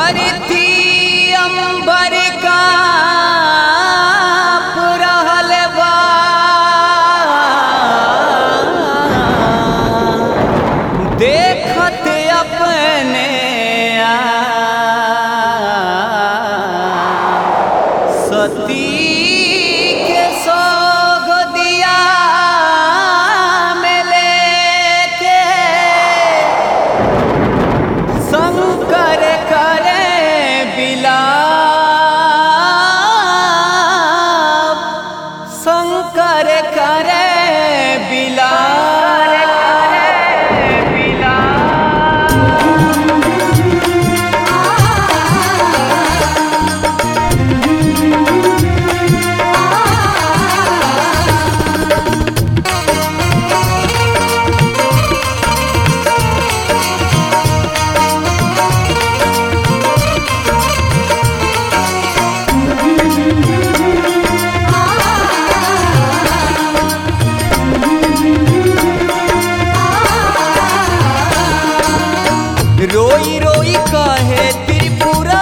धरती अंबर का रहल बा देखत अपने आप सती के सोग दिया में लेके शंकर करे बिलाप शंकर करे बिलाप रोई रोई कहे त्रिपुरारी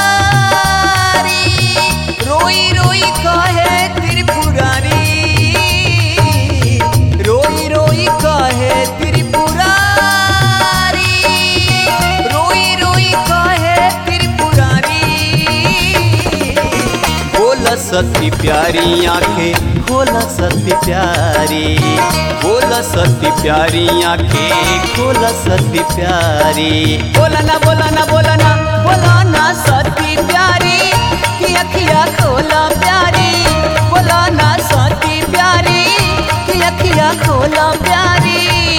रोई रोई कहे त्रिपुरारी रोई रोई कहे त्रिपुरारी रोई रोई कहे त्रिपुरारी बोला सती प्यारी आंखें खोला सती प्यारी बोला सती प्यारी आंखें खोला सती प्यारी बोला ना बोला ना बोला ना बोला ना सती प्यारी की अखिया खोला प्यारी बोला ना सती प्यारी की अखिया खोला प्यारी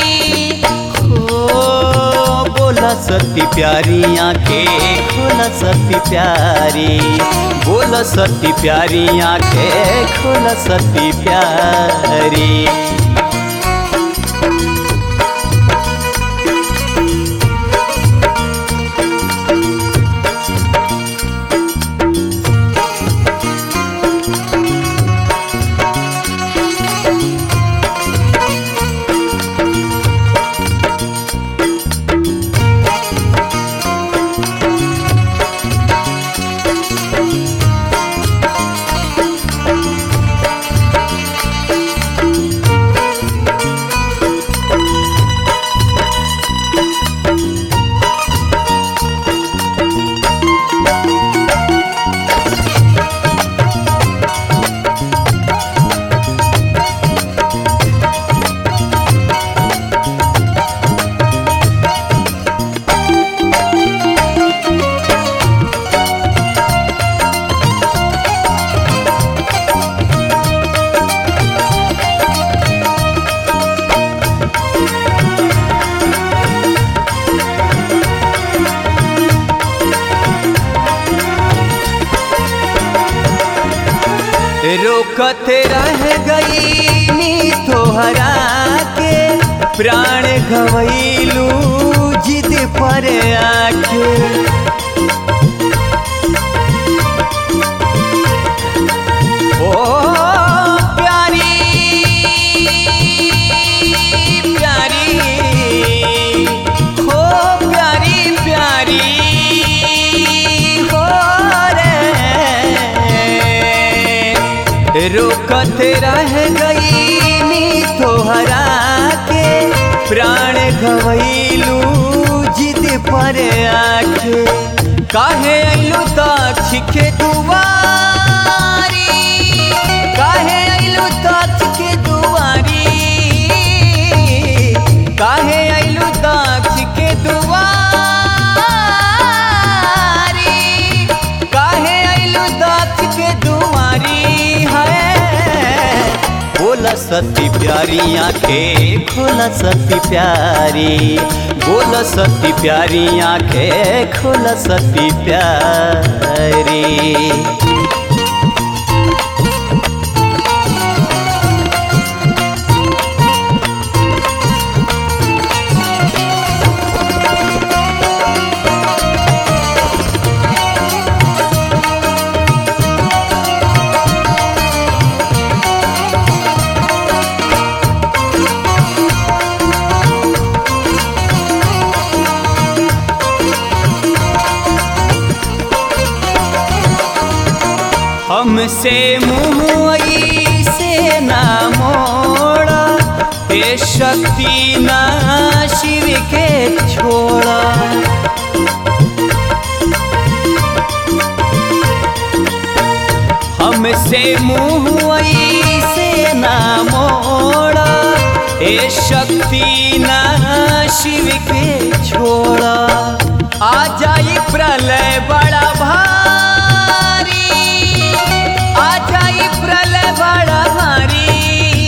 हो बोला सती प्यारी आंखें खोला सती प्यारी बोला सती प्यारी आंखें खोला सती प्यारी रोकत रह गई नी तोहरा के प्राण गवैलू जिद पर आके ओ प्यारी प्यारी हो प्यारी प्यारी हो रे रोकत रह गई नी तोहरा के प्राण गवैलू जिद पर आके काहे अइलू दक्ष के दुआरी काहे अइलू दक्ष के दुआरी काहे अइलू दक्ष के दुआरी काहे अइलू दक्ष के दुआरी है बोला सती प्यारी आंखें खोला सती प्यारी बोला सती प्यारी आंखें खोला सती प्यारी हमसे मुँह से ना मोड़ा हे शक्ति ना शिव के छोड़ा हमसे मुँह से ना मोड़ा हे शक्ति ना शिव के छोड़ा आ जाई प्रलय बड़ा भारी आ जाई प्रलय बड़ा भारी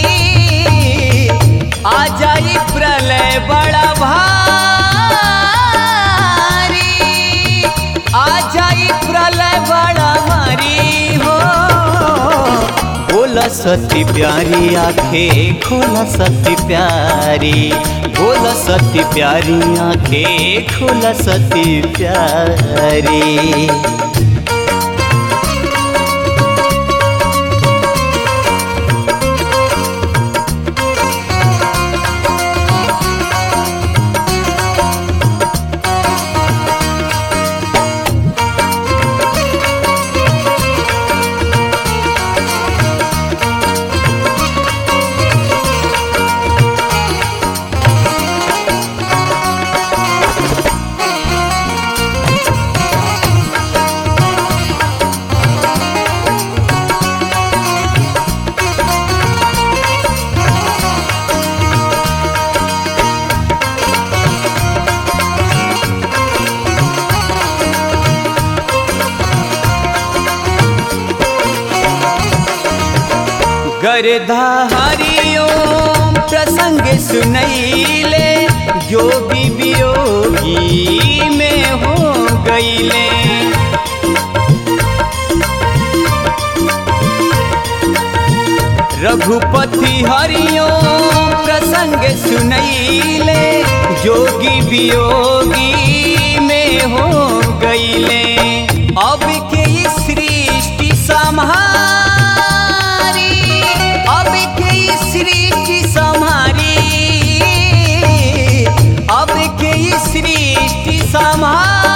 आ जाई प्रलय बड़ा भारी आ जाई प्रलय बड़ा भारी हो बोला सती प्यारी आंखें खोला सती प्यारी बोला सती प्यारी आंखें खोला सती प्यारी गर्धा हरिओम प्रसंग सुनैले योगी वियोगी में हो गईले रघुपति हरिओम प्रसंग सुनैले जोगी वियोगी में हो गईले अब के ई सृष्टि संहारी अब के ई सृष्टि संहारी अब के ई सृष्टि संहारी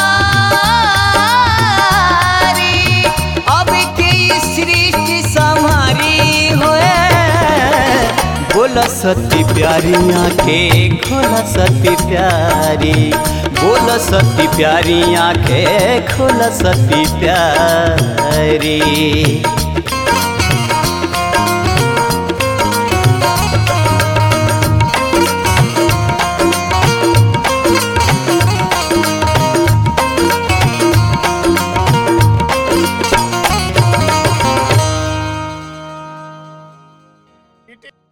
अब के ई सृष्टि संहारी होए बोला सती प्यारी आंखें खोला सती प्यारी बोला सती प्यारी आंखें खोला सती प्यारी It is